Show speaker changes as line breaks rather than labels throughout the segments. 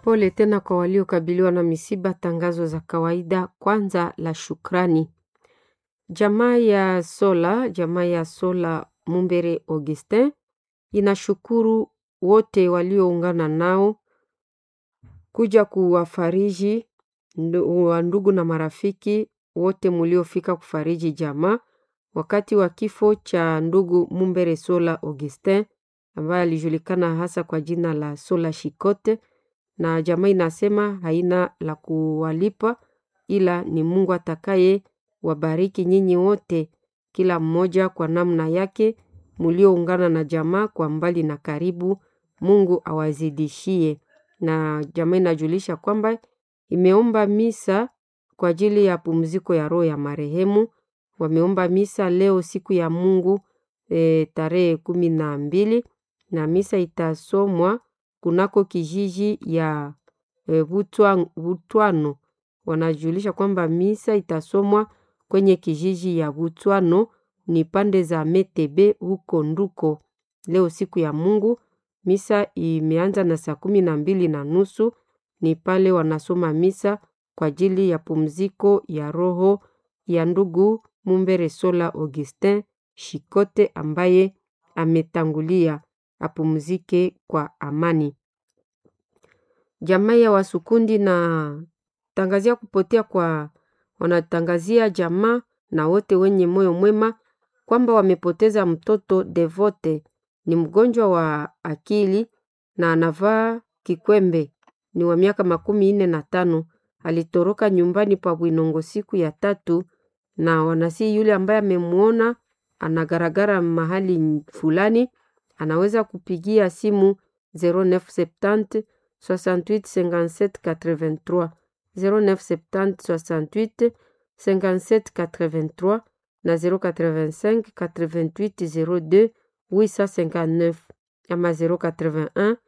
Pole tena kwa waliokabiliwa na misiba. Tangazo za kawaida. Kwanza la shukrani. Jamaa ya Sola, jamaa ya Sola Mumbere Augustin inashukuru wote walioungana nao kuja kuwafariji wa ndugu na marafiki wote muliofika kufariji jamaa wakati wa kifo cha ndugu Mumbere Sola Augustin ambaye alijulikana hasa kwa jina la Sola Shikote, na jamaa inasema haina la kuwalipa, ila ni Mungu atakaye wabariki nyinyi wote, kila mmoja kwa namna yake, mulioungana na jamaa kwa mbali na karibu. Mungu awazidishie. Na jamaa inajulisha kwamba imeomba misa kwa ajili ya pumziko ya roho ya marehemu. Wameomba misa leo siku ya Mungu e, tarehe kumi na mbili na misa itasomwa kunako kijiji ya e, Butwano. Wanajulisha kwamba misa itasomwa kwenye kijiji ya Butwano ni pande za Metebe huko Nduko leo siku ya Mungu. Misa imeanza na saa kumi na mbili na nusu ni pale wanasoma misa kwa ajili ya pumziko ya roho ya ndugu Mumbere Sola Augustin Shikote ambaye ametangulia apumzike kwa amani. Jamaa ya Wasukundi na tangazia kupotea kwa wanatangazia jamaa na wote wenye moyo mwema kwamba wamepoteza mtoto Devote ni mgonjwa wa akili na anavaa kikwembe, ni wa miaka makumi nne na tano. Alitoroka nyumbani pa Bwinongo siku ya tatu, na wanasi yule ambaye amemwona anagaragara mahali fulani, anaweza kupigia simu 0970 68 57 83 0970 68 57 83 na 085 88 02 859 ama 081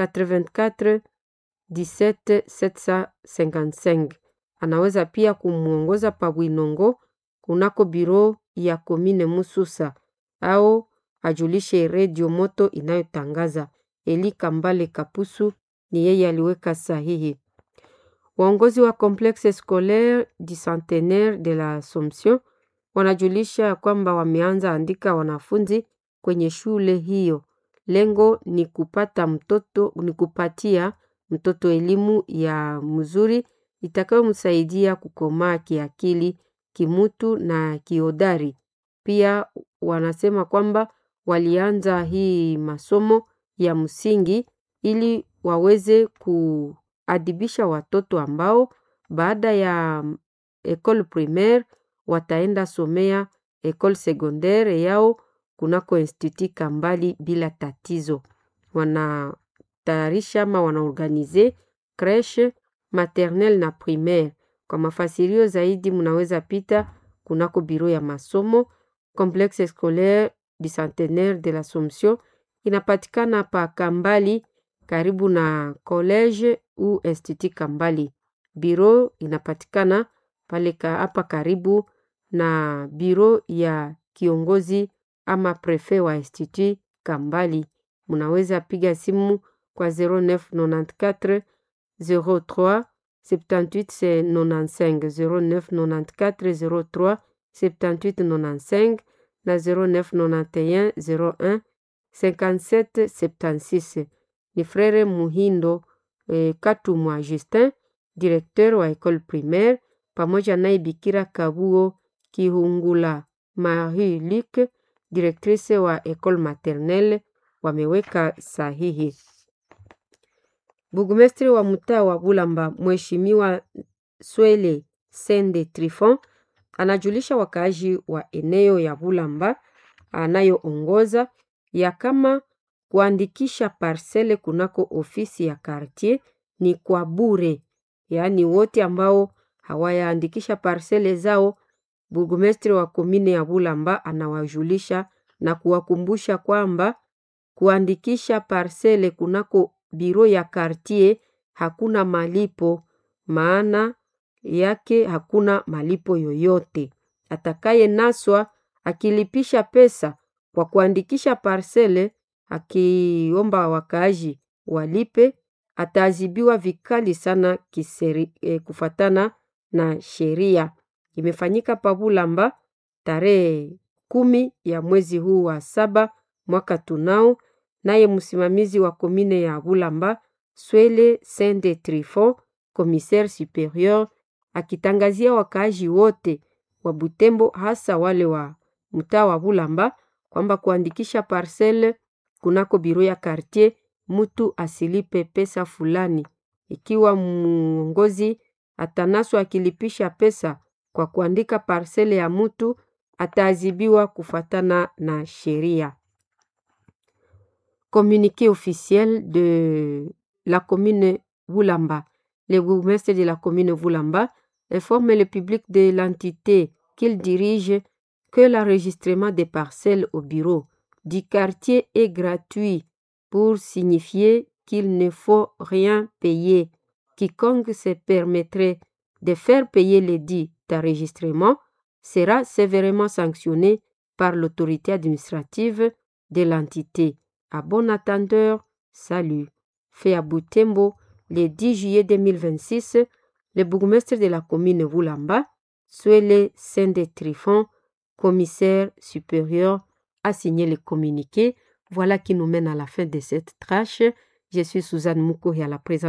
84 17 755. Anaweza pia kumwongoza pa Bwinongo kunako biro ya komine Mususa au ajulishe redio moto inayotangaza. Eli Kambale Kapusu ni yeye aliweka sahihi. Waongozi wa Complexe Scolaire du Centenaire de la Assomption wanajulisha kwamba wameanza andika wanafunzi kwenye shule hiyo. Lengo ni kupata mtoto ni kupatia mtoto elimu ya mzuri itakayomsaidia kukomaa kiakili, kimutu na kiodari. Pia wanasema kwamba walianza hii masomo ya msingi ili waweze kuadibisha watoto ambao baada ya école primaire wataenda somea école secondaire yao kunako institut Kambali bila tatizo. Wanatayarisha ama wanaorganize creche maternelle na primaire. Kwa mafasirio zaidi mnaweza pita kunako biro ya masomo Complexe Scolaire du Centenaire de l'Assomption inapatikana pa Kambali karibu na college u institut Kambali. Biro inapatikana pale hapa karibu na biro ya kiongozi ama prefe wa institut Kambali. Munaweza piga simu kwa 0994 03 78 95 0994 03 78 95 na 0991 01 57 76. Ni Frere Muhindo eh, Katumwa Justin, directeur wa école primaire, pamoja naye Bikira Kabuo Kihungula Marie Luc, directrice wa école maternelle wameweka sahihi. Burgomestre wa mtaa wa Bulamba Mheshimiwa Swele Sende Trifon anajulisha wakaaji wa eneo ya Bulamba anayoongoza ya kama kuandikisha parsele kunako ofisi ya kartier ni kwa bure, yaani wote ambao hawayaandikisha parsele zao, burgomestre wa komine ya Bulamba anawajulisha na kuwakumbusha kwamba kuandikisha parsele kunako biro ya kartier hakuna malipo, maana yake hakuna malipo yoyote. Atakaye naswa akilipisha pesa kwa kuandikisha parsele, akiomba wakaaji walipe, ataadhibiwa vikali sana kiseri, eh, kufatana na sheria. Imefanyika Pabulamba tarehe kumi ya mwezi huu wa saba mwaka tunao. Naye msimamizi wa komine ya Bulamba Swele Sende Trifon, commissaire superieur, akitangazia wakaaji wote wa Butembo, hasa wale wa mtaa wa Bulamba kwamba kuandikisha parcelle kunako biro ya quartier mtu asilipe pesa fulani. Ikiwa mwongozi atanaswa akilipisha pesa kwa kuandika parcelle ya mtu ataadhibiwa kufatana na sheria. Communiqué officiel de la commune Boulamba. Le bourgmestre de la commune Boulamba informe le public de l'entité qu'il dirige que l'enregistrement des parcelles au bureau du quartier est gratuit pour signifier qu'il ne faut rien payer. Quiconque se permettrait de faire payer les dits d'enregistrement sera sévèrement sanctionné par l'autorité administrative de l'entité. À bon attendeur, salut. Fait à Boutembo le 10 juillet 2026, le bourgmestre de la commune Voulamba, Suele Sende Trifon, commissaire supérieur, a signé le communiqué. Voilà qui nous mène à la fin de cette trache. Je suis Suzanne Mouko et à la présence